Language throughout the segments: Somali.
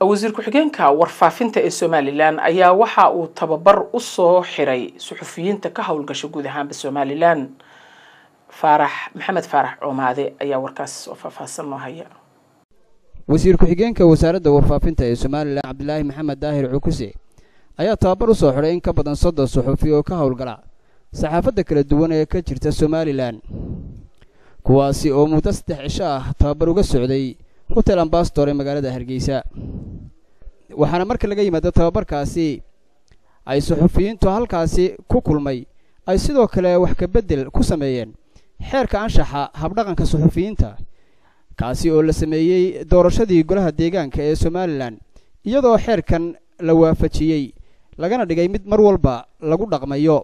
wasiir ku-xigeenka warfaafinta ee somalilan ayaa waxa uu tababar usoo xiray suxufiyiinta ka howlgasha guud ahaanba somalilan faarax maxamed faarax coomaade ayaa warkaas oo faahfaahsan noo haya wasiir ku-xigeenka wasaaradda warfaafinta ee somalilan cabdilaahi maxamed daahir cukuse ayaa tababar u soo xidhay in ka badan soddon suxufi oo ka howlgala saxaafadda kala duwan ee ka jirta somalilan kuwaasi oo muddo saddex cisho ah tababar uga socday hotel ambastor ee magaalada hargeysa waxaana marka laga yimaado tababarkaasi ay suxufiyiintu halkaasi ku kulmay ay sidoo kale wax ka beddel ku sameeyeen xeerka anshaxa habdhaqanka suxufiyiinta kaasi oo la sameeyey doorashadii golaha deegaanka ee somalilan iyadoo xeerkan la waafajiyey lagana dhigay mid mar walba lagu dhaqmayo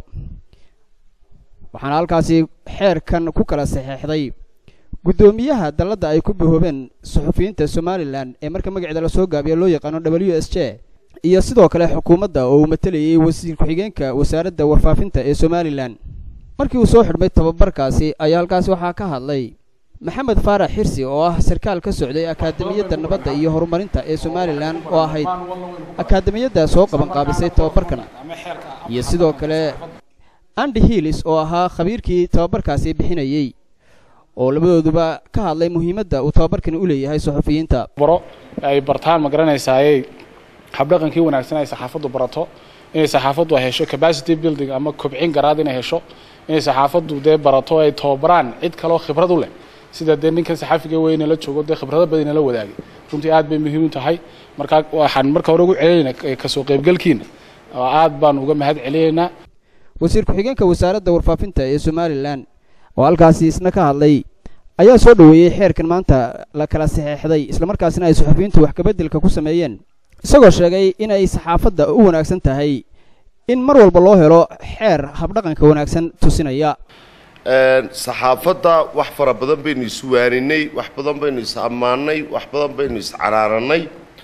waxaana halkaasi xeerkan ku kala saxeexday guddoomiyaha dalladda ay ku bahoobeen suxufiyiinta somalilan ee marka magaceeda lasoo gaabiyo loo yaqaano w s j iyo sidoo kale xukuumadda oo uu matelayay wasiir ku-xigeenka wasaaradda warfaafinta ee somalilan markii uu soo xidhmay tababarkaasi ayaa halkaasi waxaa ka hadlay maxamed faarax xirsi oo ah sarkaal ka socday akaademiyadda nabadda iyo horumarinta ee somalilan oo ahayd akaademiyadda soo qabanqaabisay tababarkan iyo sidoo kale andi hiilis oo ahaa khabiirkii tababarkaasi bixinayey oo labadooduba ka hadlay muhiimadda uu tababarkani u leeyahay suxufiyiinta baro ay bartaan ma garanaysaaye habdhaqankii wanaagsan ay saxaafaddu barato inay saxaafaddu hesho capacity building ama kobcin garaad inay hesho inay saxaafaddu dee barato ay tababaraan cid kaloo khibrad u leh sida dee ninkan saxaafiga weyne la joogo dee khibrado badan la wadaagay runtii aad bay muhiim u tahay markaa waxaan marka hore ugu celinayna kasoo qaybgalkiina oo aad baan uga mahad celinaynaa wasiir ku-xigeenka wasaaradda warfaafinta ee somalilan oo halkaasi isna ka hadlay ayaa soo dhoweeyey xeerkan maanta la kala saxeexday islamarkaasina ay suxufiyiintu wax kabeddelka ku sameeyeen isagoo sheegay in ay saxaafadda u wanaagsan tahay in mar walba loo helo xeer habdhaqanka wanaagsan tusinaya saxaafadda wax fara badan baynu iswaaninay wax badan baynu is ammaanay wax badan baynu iscanaananay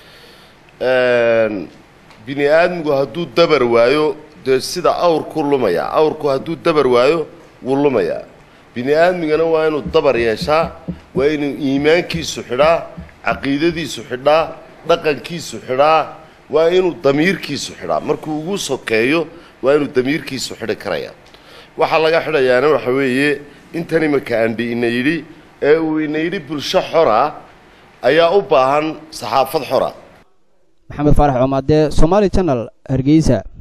bini aadmigu hadduu dabar waayo dee sida awrku lumaya awrku hadduu dabar waayo wuu lumayaa bini aadmigana waa inuu dabar yeeshaa waa inuu iimaankiisu xidhaa caqiidadiisu xidhaa dhaqankiisu xidhaa waa inuu damiirkiisu xidhaa markuu ugu sokeeyo waa inuu damiirkiisu xidhi karaya waxaa laga xidhayaana waxa weeye intan imanka andhi ina yidhi ee uu ina yidhi bulsho xora ayaa u baahan saxaafad xora maxamed faarax coomaadee somaali janal hargeysa